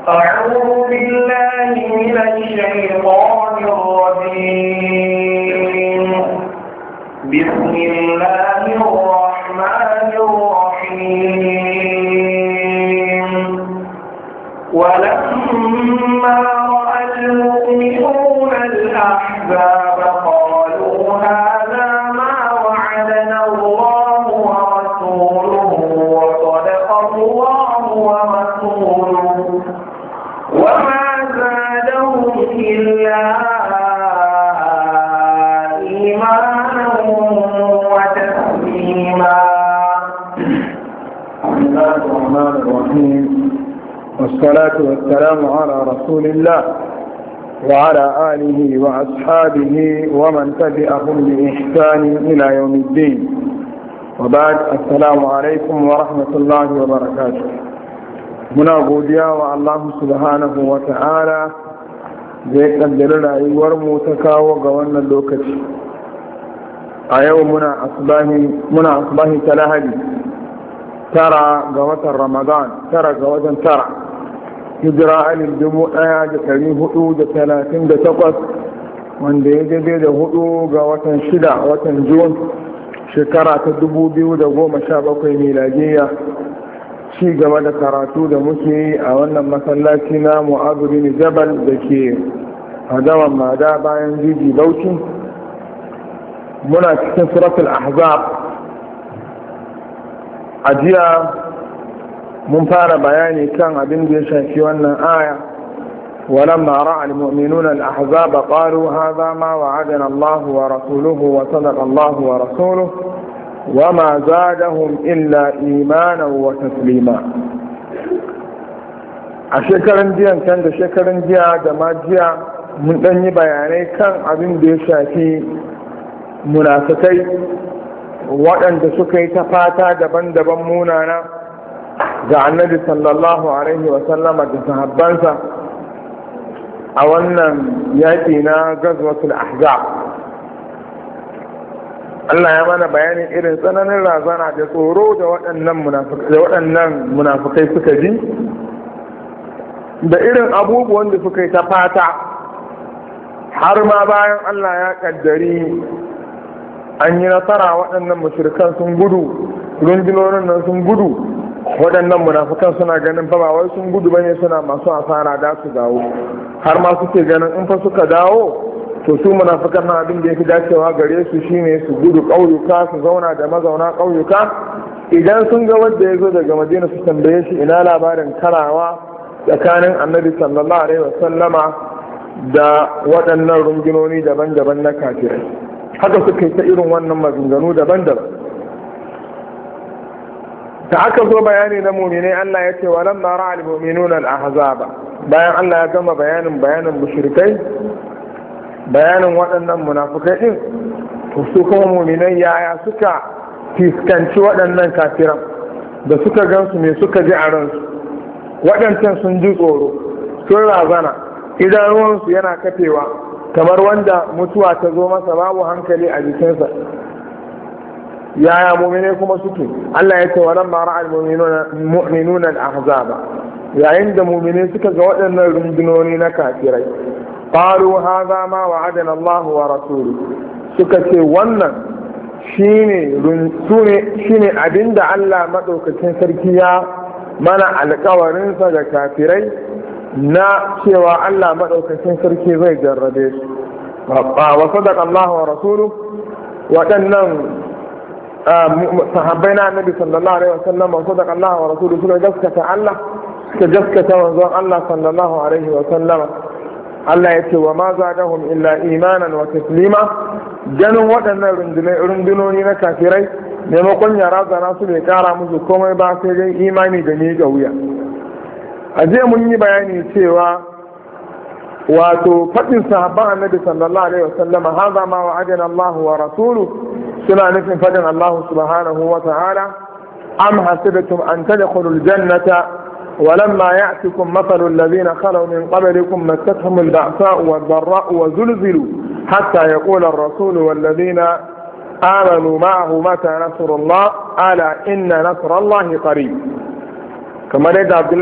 أعوذ بالله من الشيطان الرجيم بسم الله الرحمن الرحيم ولما رأى المؤمنون الأحزاب قالوا هذا ما وعدنا الله ورسوله وصدق الله ورسوله وما زادهم إلا إيمانا وتسليما بسم الله الرحمن الرحيم والصلاة والسلام على رسول الله وعلى آله وأصحابه ومن تبعهم بإحسان إلى يوم الدين وبعد السلام عليكم ورحمة الله وبركاته muna godiya wa Allah subhanahu wa ta'ala da ya kaddari rayuwarmu ta kawo ga wannan lokaci a yau muna asbahi ta lahadi tara ga watan ramadan tara ga watan tara hijira alif dubu ɗaya da ɗari hudu da talatin da takwas wanda ya daidai da hudu ga watan shida watan jun shekara ta dubu biyu da goma sha bakwai miladiyya ci gaba da karatu da muke yi a wannan masallaci na mu'azu bin jabal da ke hadawan mada bayan jiji bauchi muna cikin suratul ahzab a jiya mun fara bayani kan abin da ya shafi wannan aya ولما رأى المؤمنون الأحزاب قالوا هذا ما وعدنا الله ورسوله وصدق الله ورسوله وما زادهم إلا إيمانا وتسليما a shekaran jiyan can da shekaran jiya da ma jiya mun ɗan yi bayanai kan abin da ya shafi munafikai waɗanda suka yi ta fata daban-daban munana ga annabi sallallahu alaihi wasallama da sahabbansa a wannan yaƙi na gazwatul ahzab Allah ya mana bayanin irin tsananin razana da tsoro da waɗannan munafukai suka ji da irin abubuwan da suka yi ta fata har ma bayan Allah ya ƙaddari an yi nasara waɗannan mashirkan sun gudu rundunonin nan sun gudu waɗannan munafukan suna ganin fa ba wai sun gudu bane suna masu asara da su dawo har ma suke ganin in fa suka dawo to su munafikan na abin da ya fi dacewa gare su shine su gudu ƙauyuka su zauna da mazauna ƙauyuka idan sun ga wanda ya zo daga madina su tambaye shi ina labarin karawa tsakanin annabi sallallahu alaihi wasallama da waɗannan rungunoni daban-daban na kafirai haka suka yi ta irin wannan maganganu daban-daban da aka zo bayani na muminai Allah ya ce walan ma ra'al mu'minuna al-ahzaba bayan Allah ya gama bayanin bayanin mushrikai bayanin waɗannan munafukai ɗin to su kuma muminai yaya suka fiskanci waɗannan kafiran da suka gansu me suka ji a ransu waɗancan sun ji tsoro sun razana idanuwansu yana kafewa kamar wanda mutuwa ta zo masa babu hankali a jikinsa yaya muminai kuma suke Allah ya ce wa lamma ra'al mu'minuna al-ahzaba yayin da muminai suka ga waɗannan rundunoni na kafirai قالوا هذا ما وعدنا الله ورسوله suka ce wannan shine shine abinda Allah maɗaukacin sarki ya mana alkawarinsa da kafirai na cewa Allah maɗaukacin sarki zai jarrabe su wa sadaqa Allah wa rasulu waɗannan sahabbai na annabi sallallahu alaihi wasallam wa sadaqa Allah wa rasulu suka gaskata Allah suka gaskata manzon Allah sallallahu alaihi wasallama Allah ya ce wa ma zadahum illa imanan wa taslima ganin waɗannan rundunoni na kafirai maimakon ya razana su bai kara musu komai ba sai dai imani da ni ga wuya a jiya mun yi bayani cewa wato faɗin sahabban annabi sallallahu alaihi wasallam haza ma wa'adana Allah wa rasulu suna nufin faɗin Allah subhanahu wa ta'ala am hasibatum an tadkhulul jannata ولما يأتكم مثل الذين خلوا من قبلكم مستهم البأساء والضراء وزلزلوا حتى يقول الرسول والذين آمنوا معه متى نصر الله ألا إن نصر الله قريب كما لدى عبد